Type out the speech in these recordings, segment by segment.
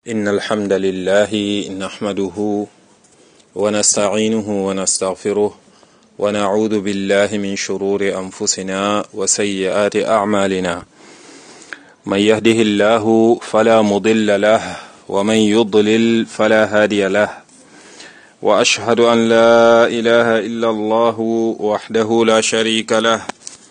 إن الحمد لله نحمده ونستعينه ونستغفره ونعوذ بالله من شرور أنفسنا وسيئات أعمالنا من يهده الله فلا مضل له ومن يضلل فلا هادي له وأشهد أن لا إله إلا الله وحده لا شريك له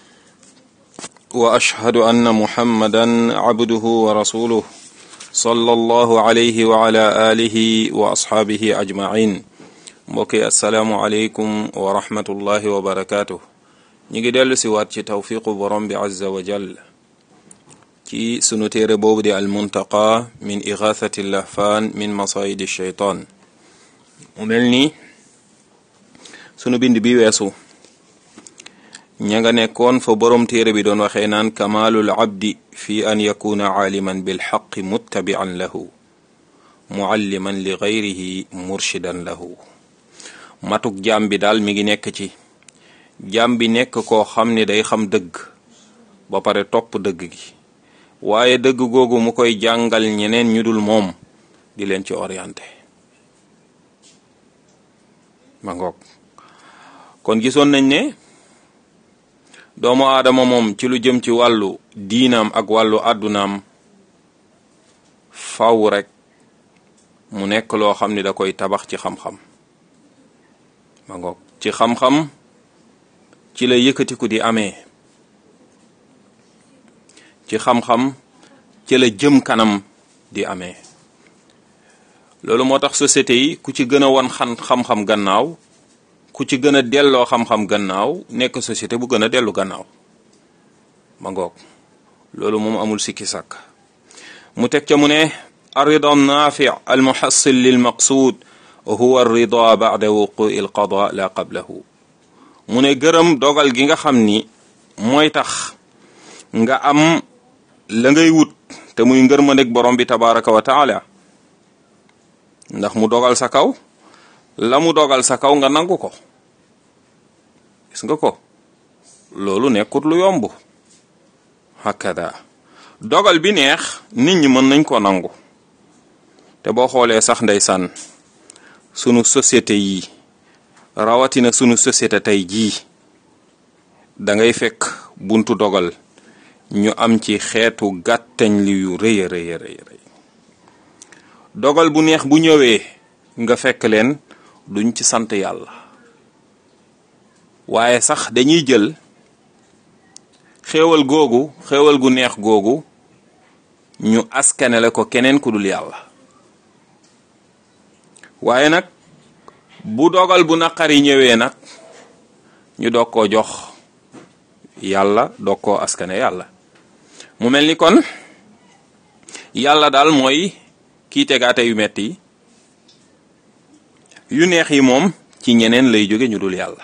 وأشهد أن محمدا عبده ورسوله صلى الله عليه وعلى آله وأصحابه أجمعين mbokki asalaamualeykum wa rahmatullahi wa barakaatu. ñu ngi dellu si waat ci tawfiqu borom bi azza wa jal ci sunu téere boobu di almuntaqa min igathati lahfaan min masayidi shaytaan mu mel ni sunu bind bi weesu ña nga nekkoon fa borom téere bi doon waxee naan kamaalul abdi fi an yakuna aaliman bilxaqi muttabian lahu mualliman li gayrihi murshidan lahu matuk jaam bi daal mi ngi nekk ci jaam bi nekk koo xam ne day xam dëgg ba pare topp dëgg gi waaye dëgg googu mu koy jàngal ñeneen ñu dul moom di leen ci orienté ma ngoog kon gisoon nañ ne doomu aadama moom ci lu jëm ci wàllu diinaam ak wàllu àddunaam faw rek mu nekk loo xam ne da koy tabax ci xam-xam ma ngoog ci xam-xam ci la yëkkatiku di amee ci xam-xam ci la jëm kanam di amee loolu moo tax société yi ku ci gën a wan xan xam-xam gannaaw ku ci gën a delloo xam-xam gannaaw nekk société bu gën a dellu gannaaw ma ngoog loolu moom amul sikki sàkk mu teg ca mu ne arrida naafi al muhassil lil maqsuud huwa rida bada wuqui l qada la qablahu mu ne gërëm dogal gi nga xam ni mooy tax nga am la ngay wut te muy ngërmandeg borom bi tabaraka wa taala ndax mu dogal sa kaw la mu dogal sa kaw nga nangu ko gis nga ko loolu nekkut lu yomb hakada dogal bi neex nit ñi mën nañ ko nangu te boo xoolee sax ndeysaan sunu société yi rawatina sunu société tey jii da ngay fekk buntu dogal ñu am ci xeetu gàttañ li yu rëy a rëy rëy dogal bu neex bu ñëwee nga fekk leen duñ ci sant yàlla waaye sax dañuy jël xéewal googu xéewal gu neex googu ñu askanele ko keneen ku dul yàlla waaye nag bu dogal bu naqari ñëwee nag ñu doog koo jox yàlla doog koo askane yàlla mu mel ni kon yàlla daal mooy kii tegaate yu metti yi yu neex yi moom ci ñeneen lay jóge ñu dul yàlla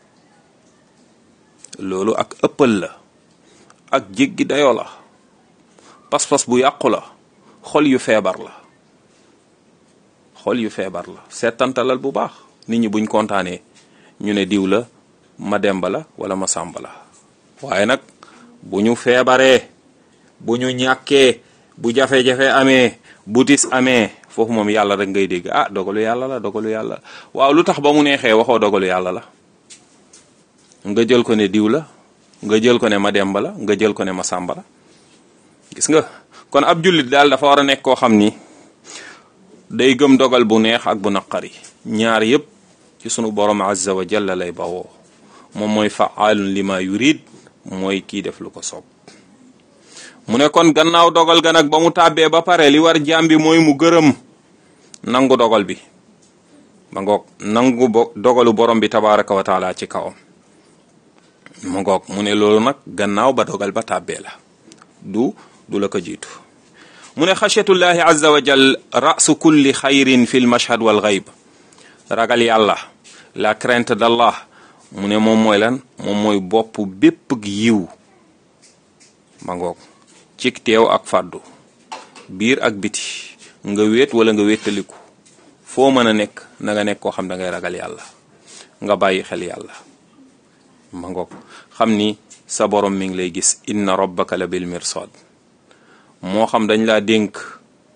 loolu ak ëppal la ak jéggi dayoo la pas-pas bu yàqu la xol yu feebar la xol yu feebar la seetantalal bu baax nit ñi buñ kontaanee ñu ne diw la ma demba la wala ma sàmba la waaye nag bu ñu feebaree bu ñu ñàkkee bu jafe-jafe amee bu tis amee foofu moom yàlla rek ngay dégg ah dogalu yàlla la dogalu yàlla waaw lu tax ba mu neexee waxoo dogalu yàlla la nga jël ko ne diw la nga jël ko ne ma demba la nga jël ko ne ma sàmba la gis nga kon ab jullit daal dafa war a nekk koo xam ni day gëm dogal bu neex ak bu naqari ñaar yépp ci sunu borom azza wa jalla lay bawoo moom mooy faalun lima yurid mooy kii def lu ko soob mu ne kon gannaaw dogal ga nag ba mu tàbbee ba pare li war jaam bi mooy mu gërëm nangu dogal bi ma ngoog nangu bo dogalu borom bi tabaraka wa taala ci kawam ma ngoog mu ne loolu nag gannaaw ba dogal ba tàbbee la du du la ko jiitu mu ne xachatullahi azza wa jal rasu kulli xayrin fi l mashhad wal gayb ragal yàlla la crainte d'Allah mu ne moom mooy lan moom mooy bopp bépp yiw ma ngoog cig teew ak fàddu biir ak biti nga wéet wala nga wéttaliku foo mën a nekk na nga nekk koo xam da ngay ragal yàlla nga bàyyi xel yàlla ma ngoog xam ni sa borom mi ngi lay gis inna rabbaka la bil mirsad moo xam dañ laa dénk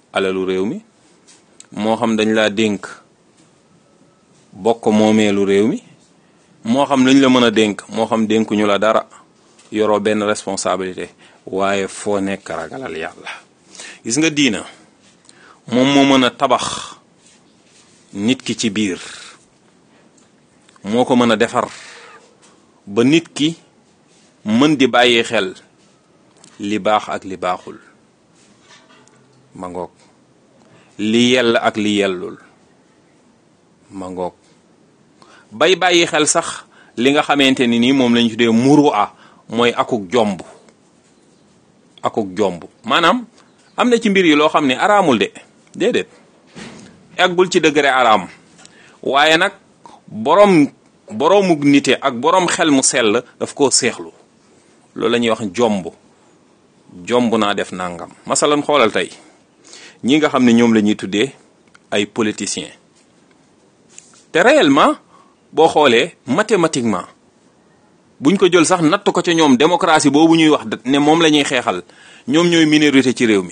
alalu réew mi moo xam dañ laa dénk bokk moomeelu réew mi moo xam lañ la mën a dénk moo xam dénkuñu la dara yoroo benn responsabilité waaye foo nekk ragalal yàlla gis nga diina moom moo mën a tabax nit ki ci biir moo ko mën a defar ba nit ki mën di bàyyi xel li baax ak li baaxul ma ngoog li yell ak li yellul ma ngoog bay bàyyi xel sax li nga xamante ni nii moom lañu tuddee muru a mooy akuk jomb akuk jomb maanaam am na ci mbir yi loo xam ne araamul de déedéet eggul ci degré araam waaye nag boroom boroomuk nite ak boroom xel mu sell daf koo seexlu loolu la ñuy wax jomb jomb naa def nangam masalan xoolal tey ñi nga xam ne ñoom la ñuy tuddee ay politiciens te réellement boo xoolee mathématiquement buñ ko jël sax natt ko ca ñoom démocratie boobu ñuy wax ne moom la ñuy xeexal ñoom ñooy minorité ci réew mi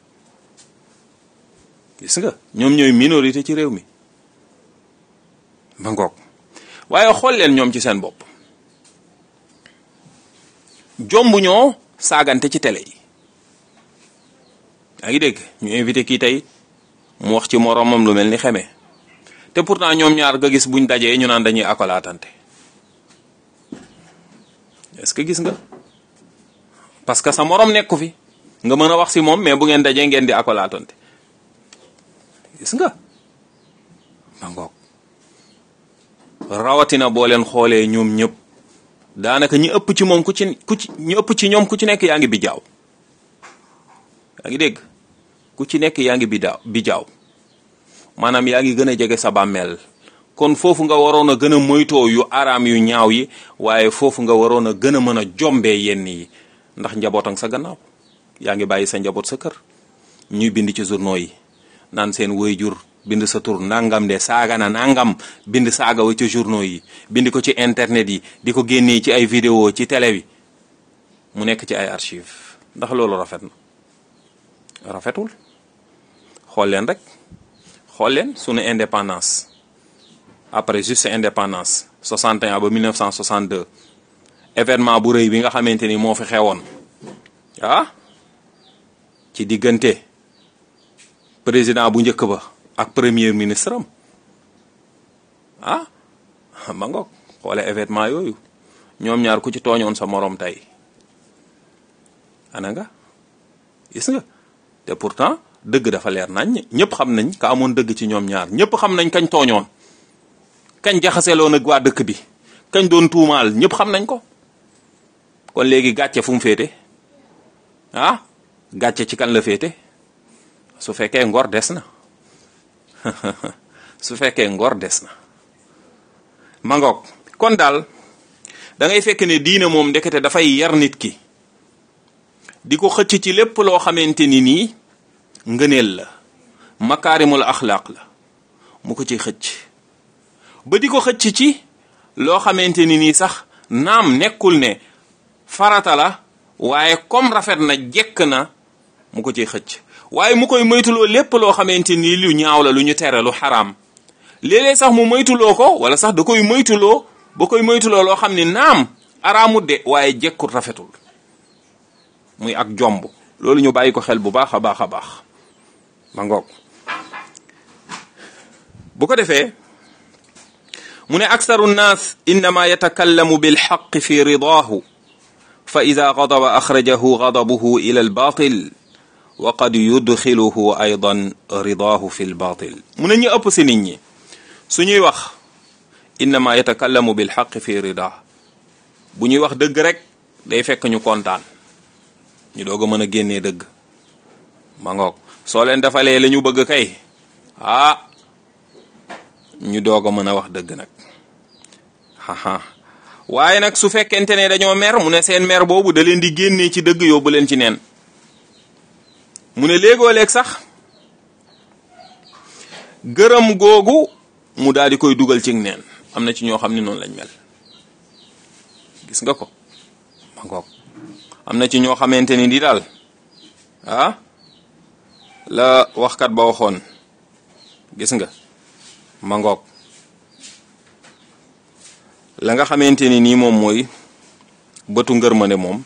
gis nga ñoom ñooy minorité ci réew mi ba ngoog waaye xool leen ñoom ci seen bopp jomb ñoo saagante ci télé yi yaa ngi dégg ñu invité kii tey mu wax ci moroomam lu mel ni xeme te pourtant ñoom ñaar nga gis buñ dajee ñu naan dañuy akolaatante est-ce que gis nga parce que sa moroom nekku fi nga mën a wax si moom mais bu ngeen dajee ngeen di akolaatante gis nga ma ngoog rawatina boo leen xoolee ñoom ñëpp daanaka ñi ëpp ci moom ku ci ku ci ñu ëpp ci ñoom ku ci nekk yaa ngi bi jaaw yaa ngi dégg ku ci nekk yaa ngi bi daaw bi jaaw maanaam yaa ngi gën a jege sa bàmmeel kon foofu nga waroon a gën a moytoo yu araam yu ñaaw yi waaye foofu nga waroon a gën a mën a jombee yenn yi ndax njabootam sa gannaaw yaa ngi bàyyi sa njaboot sa kër ñuy bind ci journaux yi naan seen waajur bind sa tur nangam de saaga na nangam bind saaga wa ci journaux yi bind ko ci internet yi di ko génnee ci ay vidéo ci télé bi mu nekk ci ay archive ndax loolu rafet na rafetul xool leen rek xool leen sunu indépendance après juste indépendance 61 ba 1962 événement bu rëy bi nga xamante ni moo fi xewoon ah ci diggante président bu njëkk ba ak premier ministre am ah ma ngoog xoole événement yooyu ñoom ñaar ku ci tooñoon sa moroom tey ana nga gis nga te pourtant dëgg dafa leer nañ ñëpp xam nañ ka amoon dëgg ci ñoom ñaar ñëpp xam nañ kañ tooñoon kañ jaxaseeloon ak waa dëkk bi kañ doon tuumaal ñëpp xam nañ ko kon léegi gàcce fu mu féete ah gàcce ci kan la féete su fekkee ngor des na su fekkee ngor des na mangoog kon daal da ngay fekk ne diine moom ndekete dafay yar nit ki di ko xëcc ci lépp loo xamante ni nii ngëneel la makaarimul axlaaq la mu ko ci xëcc ba di ko xëcc ci loo xamante ni nii sax naam nekkul ne farata la waaye comme rafet na jekk na mu ko ciy xëcc waaye mu koy moytuloo lépp loo xamante ni lu ñaaw la lu ñu tere lu xaraam léeg-léeg sax mu moytuloo ko wala sax da koy moytuloo ba koy moytuloo loo xam ne naam araamut de waaye jekkul rafetul muy ak jomb loolu ñu bàyyi ko xel bu baax a baax a baax ma ngoog bu ko defee mu ne aksaru nnaas innama yatakallamu bilxaq fi ridaahu fa ida gadaba axrajahu gadabuhu ila albatil wa qad yudxiluhu aydan ridaahu fi lbatil mu ne ñu ëpp si nit ñi suñuy wax innama yatakallamu bilxaq fi ridaa bu ñuy wax dëgg rek day fekk ñu kontaan ñu doog a mën a génnee dëgg ma ngoog soo leen defalee la ñu bëgg kay ah ñu doog a mën a wax dëgg nag haha waaye nag su fekkente ne dañoo mer mu ne seen mer boobu da leen di génnee ci dëgg yóbbu leen ci neen mu ne léegoo léeg sax gërëm googu mu daal di koy dugal ci neen am na ci ñoo xam ne noonu lañ mel gis nga ko ma ngoog am na ci ñoo xamante ni di daal ah la waxkat ba waxoon gis nga ma ngoog la nga xamante ni nii moom mooy bëtu ngërmande moom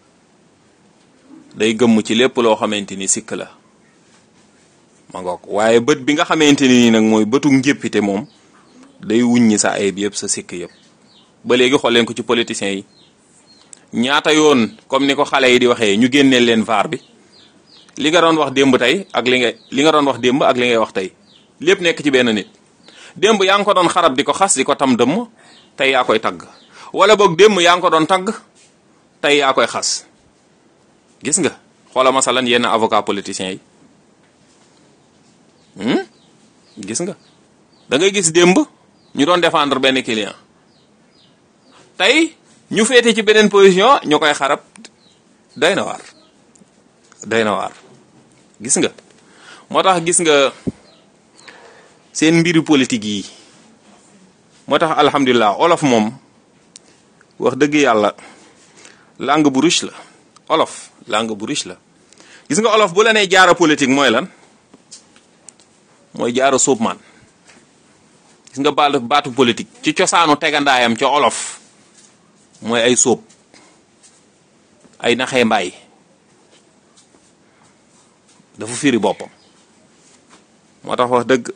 day gëmm ci lépp loo xamante ni sikk la ma ngoog waaye bët bi nga xamante ni nii nag mooy bëtu njéppite moom day wuññi sa ayib yëpp sa sikk yëpp ba léegi xool leen ko ci politiciens yi ñaata yoon comme ni ko xale yi di waxee ñu génneel leen vaar bi li nga doon wax démb tey ak li nga li nga doon wax démb ak li ngay wax tey lépp nekk ci benn nit démb yaa ngi ko doon xarab di ko xas di ko tam dëmm tey yaa koy tagg wala boog démb yaa ngi ko doon tagg tey yaa koy xas gis nga xoola masalan yenn avocat politiciens yi gis nga da ngay gis démb ñu doon défendre benn client tey ñu féete ci beneen position ñu koy xarab day na waar day na waar gis nga moo tax gis nga seen mbiru politique yi moo tax alhamdulilah olof moom wax dëgg yàlla langue bu riche la olof langue bu riche la gis nga olof bu la nee jaara politique mooy lan mooy jaara suubmaan gis nga baatu baatu politique ci cosaanu tegandaayam ca olof mooy ay sóob ay naxee mbaay dafa firi boppam moo tax wax dëgg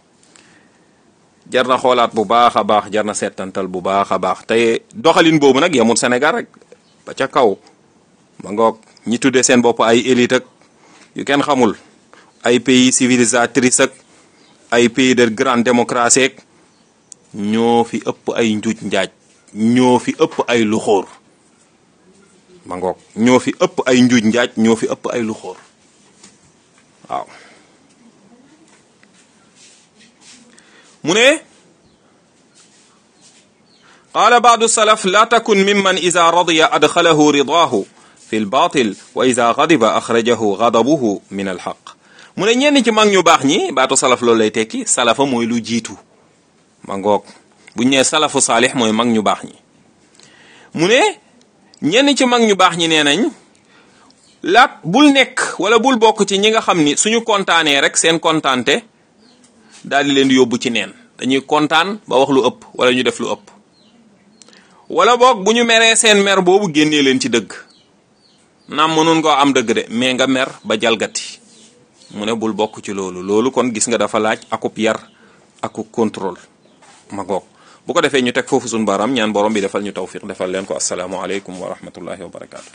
jar na xoolaat bu baax a baax jar na seetantal bu baax a baax te doxalin boobu nag yamul Sénégal rek ba ca kaw ma ngoog ñi tuddee seen bopp ay élite ak yu kenn xamul ay pays civilisatrice ak ay pays de grande démocratie ak ñoo fi ëpp ay njuuj njaaj ñoo fi ëpp ay luxóor ma ngoog ñoo fi ëpp ay njuuj njaaj ñoo fi ëpp ay luxóor waaw mu ne qaala baadu salaf la takun mimman ida radiya adxalahu ridaahu fi lbatil wa ida gadiba axrajahu gadabuhu min alxaq mu ne ñenn ci mag ñu baax ñi baatu salaf loolu lay tekki salafa mooy lu jiitu ma ngoog buñ nee salafu saalix mooy mag ñu baax ñi mu ne ñenn ci mag ñu baax ñi nee nañ laat bul nekk wala bul bokk ci ñi nga xam ni suñu kontaanee rek seen kontaante daal di leen di yóbbu ci neen dañuy kontaan ba wax lu ëpp wala ñu def lu ëpp wala boog bu ñu meree seen mer boobu génnee leen ci dëgg naam mënoon koo am dëgg de mais nga mer ba jalgati mu ne bul bokk ci loolu loolu kon gis nga dafa laaj akub yar akub contrôle ma goog bu ko defee ñu teg foofu suñu baaraam ñaan borom bi defal ñu tawfiq defal leen ko asalaamualeykum wa rahmatullahi wa barakaatu.